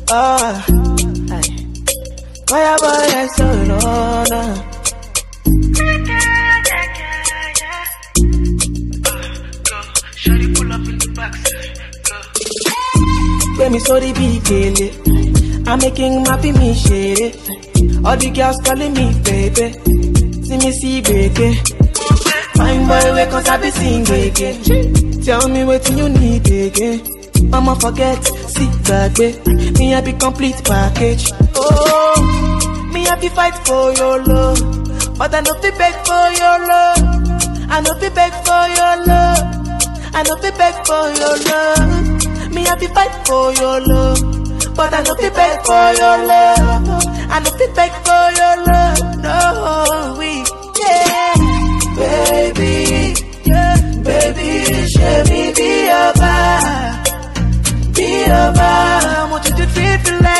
Ah, aye. Fire boy, I so no, no. Shawty pull up in the backside. Gbé mi sórí bí gèlè. I'm making happy me shady. All the girls calling me baby. See me see baby. Fine boy, wake cause I be sing again. Tell me what you need again. Mama forget, see gbàgbé. Me I be complete package. Oh, me I be fight for your love. But I no fit beg for your love. I no fit beg for your love. I no fit beg for your love. Me I be fight for your love. But I no fit beg for your love. I no fit beg for your love. No, we yeah. Baby, yeah, baby, show me be your vibe. Be your vibe. I want you to treat me like